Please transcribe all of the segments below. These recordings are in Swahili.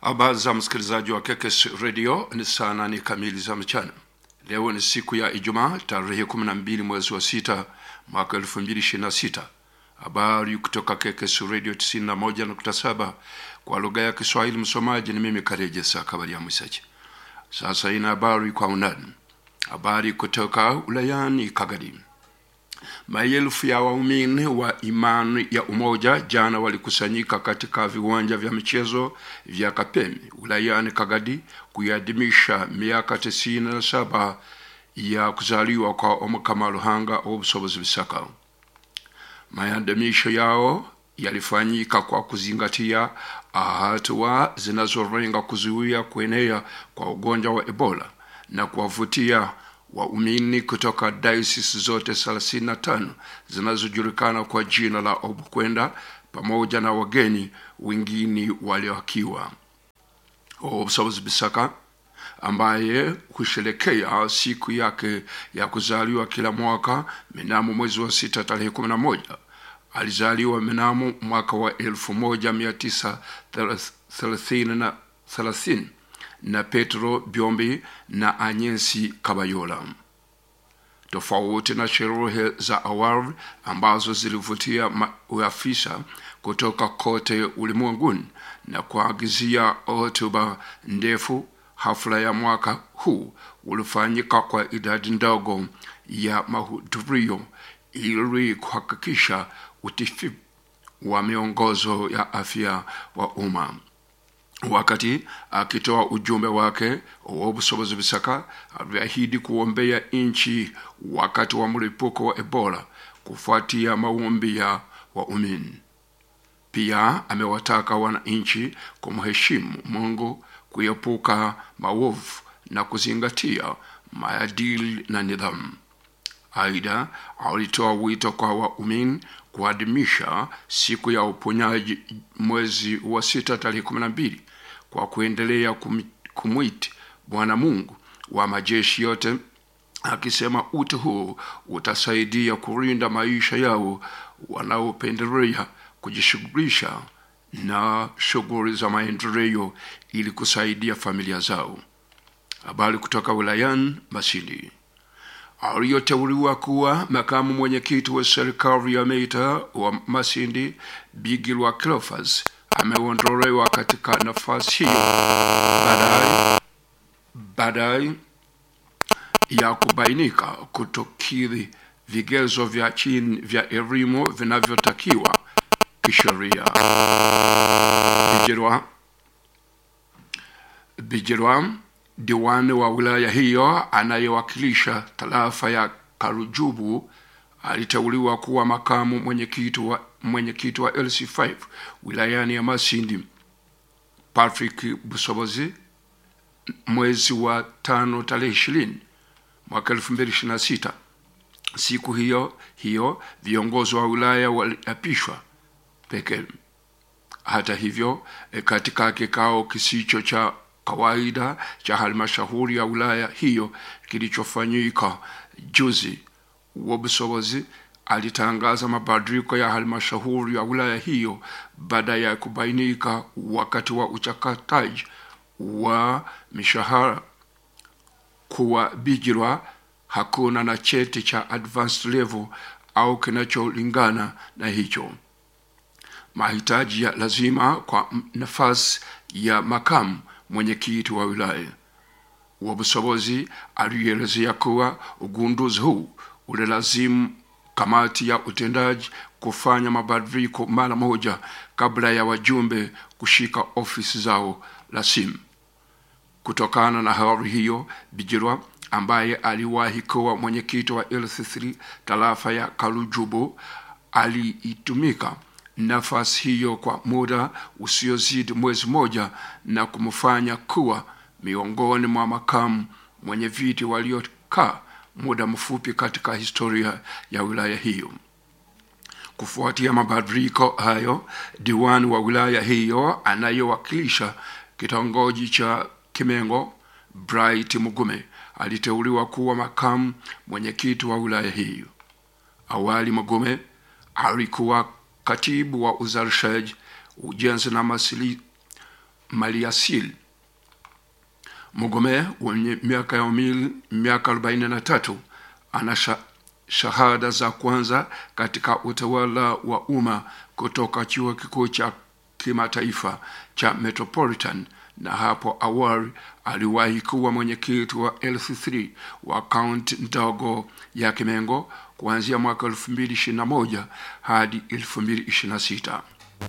Habari za msikilizaji wa Kekes Radio ni saa nane kamili za mchana. Leo ni siku ya Ijumaa tarehe 12 mwezi wa sita mwaka 2026. Habari kutoka Kekes Radio 91.7 kwa lugha ya Kiswahili. Msomaji ni mimi Kareje Sakabari ya Mwisaji. Sasa ina habari kwa undani. Habari kutoka ulayani Kagadi. Maelfu ya waumini wa imani ya Umoja jana walikusanyika katika viwanja vya michezo vya Kapemi wilayani Kagadi kuiadhimisha miaka tisini na saba ya kuzaliwa kwa Omukama Ruhanga w'obusobozi bisaka. Maadhimisho yao yalifanyika kwa kuzingatia hatua zinazolenga kuzuia kuenea kwa ugonjwa wa Ebola na kuwavutia waumini kutoka diocese zote 35 zinazojulikana kwa jina la Obukwenda pamoja na wageni wengine walioakiwa. Obusobozi Bisaka ambaye husherekea siku yake ya kuzaliwa kila mwaka mnamo mwezi wa sita tarehe 11 alizaliwa mnamo mwaka wa 1930 na Petro Byombi na Anyensi Kabayola. Tofauti na sherehe za awali ambazo zilivutia maafisa kutoka kote ulimwenguni na kuagizia hotuba ndefu, hafla ya mwaka huu ulifanyika kwa idadi ndogo ya mahudhurio ili kuhakikisha utifu wa miongozo ya afya wa umma. Wakati akitoa ujumbe wake, Owobusobozi Bisaka aliahidi kuombea nchi wakati wa mlipuko wa Ebola kufuatia maombi ya waumini. Pia amewataka wananchi kumheshimu Mungu, kuepuka maovu na kuzingatia maadili na nidhamu. Aidha, alitoa wito kwa waumini kuadhimisha siku ya uponyaji mwezi wa sita tarehe kumi na mbili kwa kuendelea kum, kumwiti Bwana Mungu wa majeshi yote, akisema uti huu utasaidia kulinda maisha yao wanaopendelea kujishughulisha na shughuli za maendeleo ili kusaidia familia zao. Habari kutoka wilayani Masindi aliyoteuliwa kuwa makamu mwenyekiti wa serikali ya mitaa wa Masindi Bigirwa Cleophas ameondolewa katika nafasi hiyo baadaye baadaye ya kubainika kutokidhi vigezo vya chini vya elimu vinavyotakiwa kisheria. Bigirwa Bigirwa diwani wa wilaya hiyo anayewakilisha tarafa ya Karujubu aliteuliwa kuwa makamu mwenyekiti wa mwenyekiti wa LC5 wilayani ya Masindi. Patrick Busobozi mwezi wa tano tarehe ishirini mwaka elfu mbili ishirini na sita. Siku hiyo hiyo viongozi wa wilaya waliapishwa pekee. Hata hivyo, katika kikao kisicho cha kawaida cha halmashauri ya wilaya hiyo kilichofanyika juzi, Wobusobozi alitangaza mabadiliko ya halmashauri ya wilaya hiyo baada ya kubainika wakati wa uchakataji wa mishahara kuwa Bigirwa hakuna na cheti cha advanced level au kinacholingana na hicho. Mahitaji ya lazima kwa nafasi ya makamu mwenyekiti wa wilaya. Wabusobozi alielezea kuwa ugunduzi huu ulilazimu kamati ya utendaji kufanya mabadiliko mara moja kabla ya wajumbe kushika ofisi zao rasimu. Kutokana na hali hiyo, Bigirwa ambaye aliwahi kuwa mwenyekiti wa LC3 tarafa ya Karujubu aliitumika nafasi hiyo kwa muda usiozidi mwezi moja na kumfanya kuwa miongoni mwa makamu mwenye viti waliokaa muda mfupi katika historia ya wilaya hiyo. Kufuatia mabadiliko hayo, diwani wa wilaya hiyo anayewakilisha kitongoji cha Kimengo, Bright Mugume, aliteuliwa kuwa makamu mwenyekiti wa wilaya hiyo. Awali Mugume alikuwa katibu wa uzalishaji, ujenzi na masili, maliasili. Mugome mwenye miaka ya umili miaka 43 ana sha, shahada za kwanza katika utawala wa umma kutoka chuo kikuu cha kimataifa cha Metropolitan na hapo awali aliwahi kuwa mwenyekiti wa LC3 wa kaunti ndogo ya Kimengo kuanzia mwaka 2021 hadi 2026.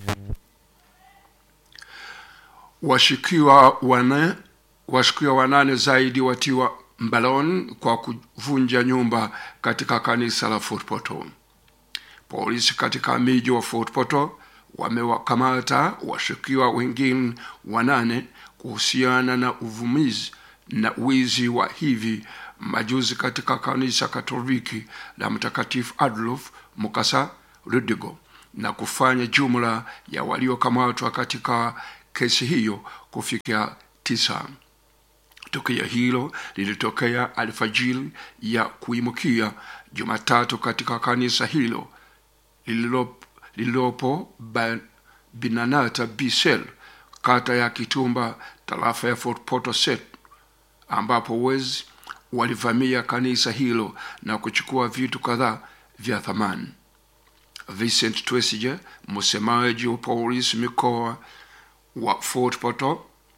Washukiwa wane washukiwa wanane zaidi watiwa mbaloni kwa kuvunja nyumba katika kanisa la Fort Portal. Polisi katika miji wa Fort Portal wamewakamata washukiwa wengine wanane kuhusiana na uvumizi na wizi wa hivi majuzi katika kanisa Katoliki la Mtakatifu Adolf Mukasa Rudigo na kufanya jumla ya waliokamatwa katika kesi hiyo kufikia tisa. Tukio hilo lilitokea alfajiri ya kuimukia Jumatatu katika kanisa hilo lililopo, lililopo Binanata Bisel, kata ya Kitumba, tarafa ya Fort Portal Set, ambapo wezi walivamia kanisa hilo na kuchukua vitu kadhaa vya thamani. Vincent Twesige, msemaji wa polisi mikoa wa Fort Portal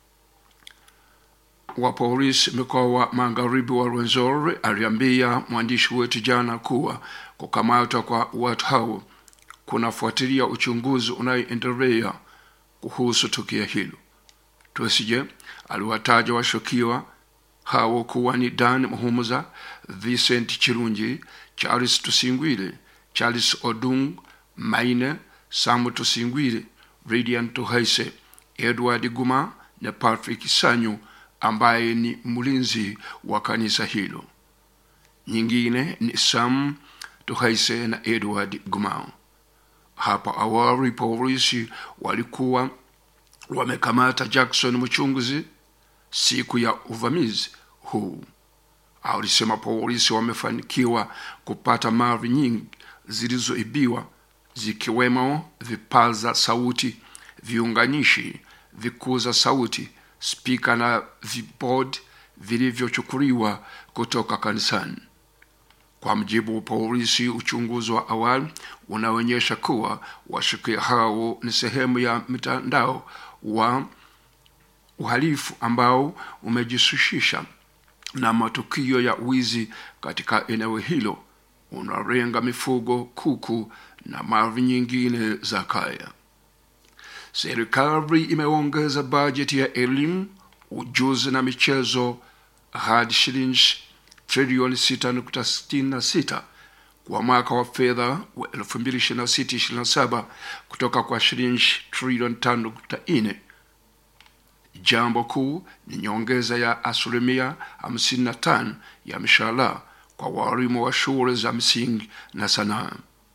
wa polisi mkoa wa magharibi wa Rwenzori aliambia mwandishi wetu jana kuwa kukamatwa kwa watu hao kunafuatilia uchunguzi unaoendelea kuhusu tukio hilo. Twesige aliwataja washukiwa hao kuwa ni Dan Muhumuza, Vincent Chirungi, Charles Tusingwile, Charles Odung Maine, Samu Tusingwile, Radiant Tuhaise, Edward Guma na Patrick Sanyu ambaye ni mlinzi wa kanisa hilo. Nyingine ni Sam Tuhaise na Edward Gumao. Hapo awali polisi walikuwa wamekamata Jackson mchunguzi siku ya uvamizi huu. Alisema polisi wamefanikiwa kupata mali nyingi zilizoibiwa zikiwemo vipaza sauti, viunganishi, vikuza sauti, spika na vibod vilivyochukuliwa kutoka kanisani. Kwa mjibu wa polisi, uchunguzi wa awali unaonyesha kuwa washukiwa hao ni sehemu ya mtandao wa uhalifu ambao umejihusisha na matukio ya wizi katika eneo hilo, unalenga mifugo, kuku na mali nyingine za kaya. Serikali imeongeza bajeti ya elimu, ujuzi na michezo hadi shilingi trilioni 6.66 kwa mwaka wa fedha wa 2026/27 kutoka kwa shilingi trilioni 5.4. Jambo kuu ni nyongeza ya asilimia 55 ya mishahara kwa walimu wa shule za msingi na sanaa.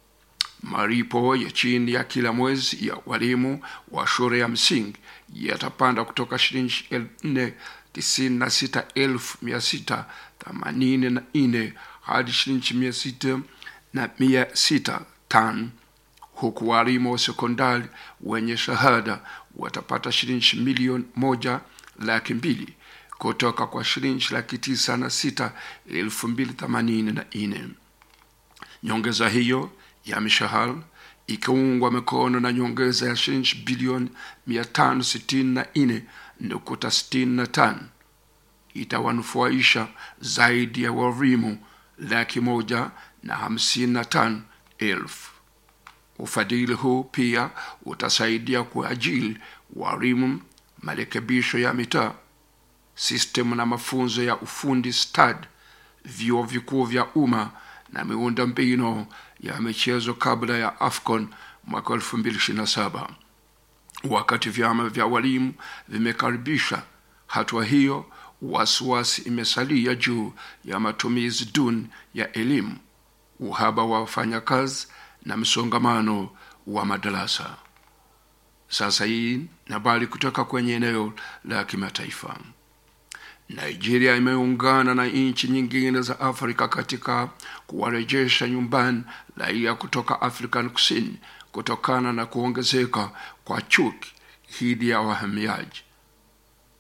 Malipo ya chini ya kila mwezi ya walimu wa shule ya msingi yatapanda kutoka shilingi nne tisini na sita elfu mia sita themanini na nne hadi shilingi mia sita na mia sita tano huku walimu wa sekondari wenye shahada watapata shilingi milioni moja laki mbili kutoka kwa shilingi laki tisa na sita elfu mbili themanini na nne. Nyongeza hiyo ya mishahara ikiungwa mikono na nyongeza ya shilingi bilioni mia tano sitini na nne nukta sitini na tano itawanufaisha zaidi ya walimu laki moja na hamsini na tano elfu. Ufadhili huu pia utasaidia kuajili walimu, marekebisho ya mitaa, sistemu na mafunzo ya ufundi stadi, vyuo vikuu vya umma na miundo mbinu ya michezo kabla ya AFCON mwaka 2027. Wakati vyama vya walimu vimekaribisha hatua hiyo, wasiwasi imesalia juu ya matumizi duni ya elimu, uhaba wa wafanyakazi na msongamano wa madarasa. Sasa hii ni habari kutoka kwenye eneo la kimataifa. Nigeria imeungana na nchi nyingine za Afrika katika kuwarejesha nyumbani raia kutoka Afrika Kusini kutokana na kuongezeka kwa chuki dhidi ya wahamiaji.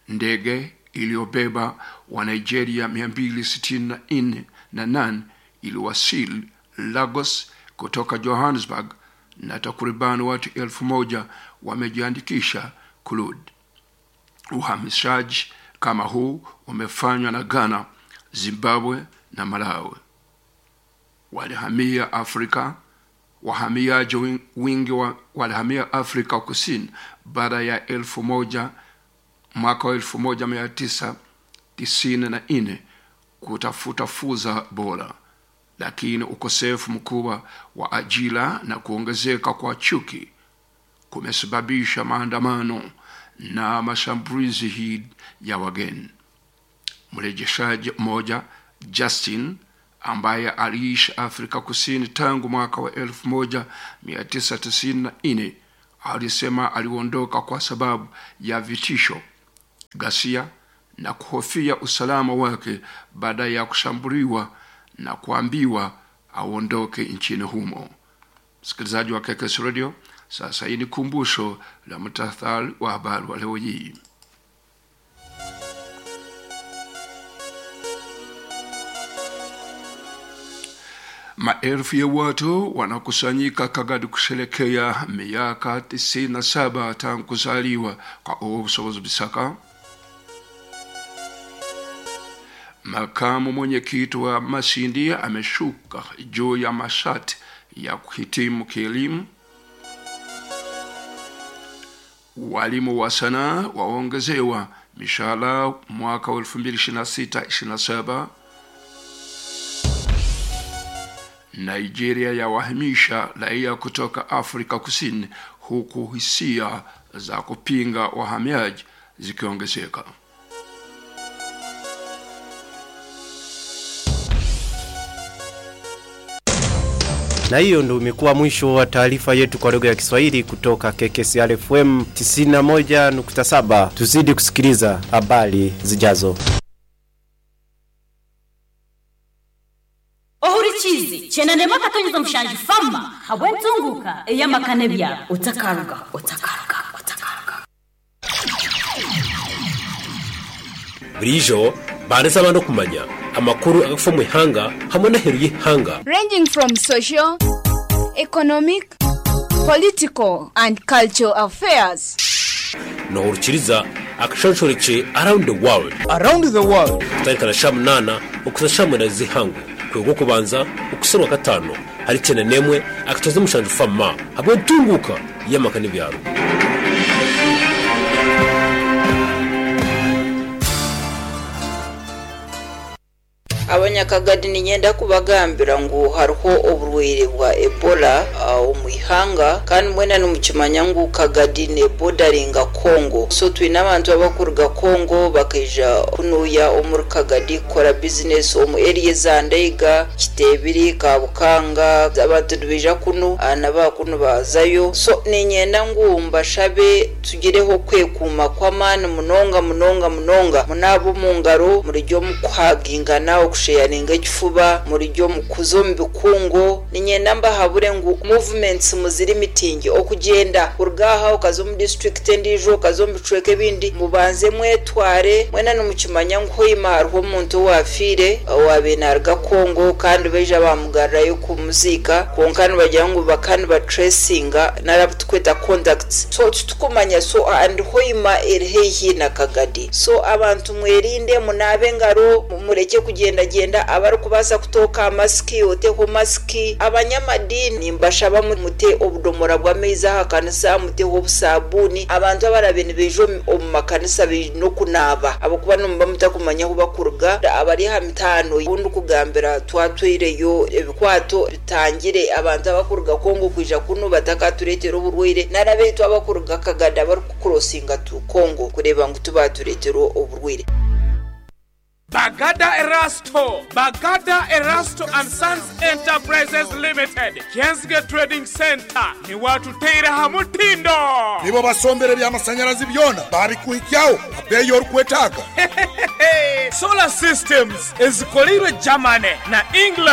ndege iliyobeba wa nigeria 264 na nane iliwasili lagos kutoka johannesburg na takribani watu elfu moja wamejiandikisha kulud uhamishaji kama huu umefanywa na ghana zimbabwe na malawi walihamia afrika wahamiaji win- wingi wa, walihamia afrika kusini baada ya elfu moja mwaka wa elfu moja mia tisa tisini na nne kutafuta fursa bora lakini ukosefu mkubwa wa ajira na kuongezeka kwa chuki kumesababisha maandamano na mashambulizi hii ya wageni mrejeshaji mmoja justin ambaye aliishi afrika kusini tangu mwaka wa 1994 alisema aliondoka kwa sababu ya vitisho ghasia na kuhofia usalama wake baada ya kushambuliwa na kuambiwa aondoke nchini humo msikilizaji wa kekes radio sasa hii ni kumbusho la mtathari wa habari wa leo hii maelfu ya watu wanakusanyika kagadi kusherekea miaka 97 tangu kuzaliwa kwa obusobozi bisaka makamu mwenyekiti wa masindi ameshuka juu ya mashati ya kuhitimu kielimu walimu wa sanaa waongezewa mishahara mwaka wa 2026-27 nigeria yawahamisha raia kutoka afrika kusini huku hisia za kupinga wahamiaji zikiongezeka na hiyo ndo imekuwa mwisho wa taarifa yetu kwa lugha ya Kiswahili kutoka KKCR FM 91.7. Tuzidi kusikiliza habari zijazo. ohurikizi chena nema katonyeza mushanje fama habwentunguka eyamakane bya utakaruga utakaruga utakaruga burijo baretse abantu kumanya amakuru agafa mu ihanga hamwe n'aheru y'ihanga ranging from social, economic, political, and cultural affairs. nohurukiriza akashonshoreke around the world around the world kutarikana sha munana ukuza sha mwenda zihangwe kwego kubanza ukuserwa gatanu hari cyane nemwe akatoza mushanje fama hamwe ntunguka y'amaka n'ibyaro abanyakagadi ninyenda kubagambira ngu hariho oburwaire bwa ebola uh, omu ihanga kandi mwena nimukimanya ngu kagadi nebodaringa kongo so twine abantu abakuruga kongo bakaija kunuya omuri kagadi kukora bizinesi omu eriya za ndeiga kitebiri kabukanga abantu nibaija kunu uh, nabakunu bazayo so ninyenda ngu mbashabe tugireho kwekuuma kw'amaani munonga munonga munonga munaaba omu ngaro murijya omu kuhagingana okusheyaringa ekifuba murijya omu kuza omu bikungo ninyenda mbahabure ngu movements muziri mitingi okugyenda kuruga aha okaza omu district endiijo okaza omu bicweka ebindi mubanze mwetware mwena nimukimanya ngu hoima hariho omuntu owafiire owabe naruga kongo kandi baija bamugarrayo kumuziika kwonka nibagira ngu baka nibatracinga narabu tukweta contacts so titukumanya so and hoima eri haihi na kagadi so abantu mwerinde munaabe engaro mureke kugendagenda abarikubaasa kutooka amasiki oteho masiki abanyamadini mbashaba mu- mute obudomora bw'amaizi aha kanisa muteho obusabuuni abantu abarabe nibaija omu- omu makanisa baine okunaaba abakuba nimuba mutakumanya ahu bakuruga abari aha mitaano ubundi kugambira twatwireyo ebikwato bitangire abantu abakuruga kongo kwija kunu batakatureetera oburwaire narabeitu abakuruga kagada barikukurosinga tu kongo kureeba ngu tubatureetera oburwaire Bagada Erasto, Bagada Erasto and Sons Enterprises Limited, Jensge Trading Center, ni watu teira hamutindo. nibo basombere by'amashanyarazi byona babikuhikyaho abeyi orikwetaaga Solar Systems ezikolirwe Germany na England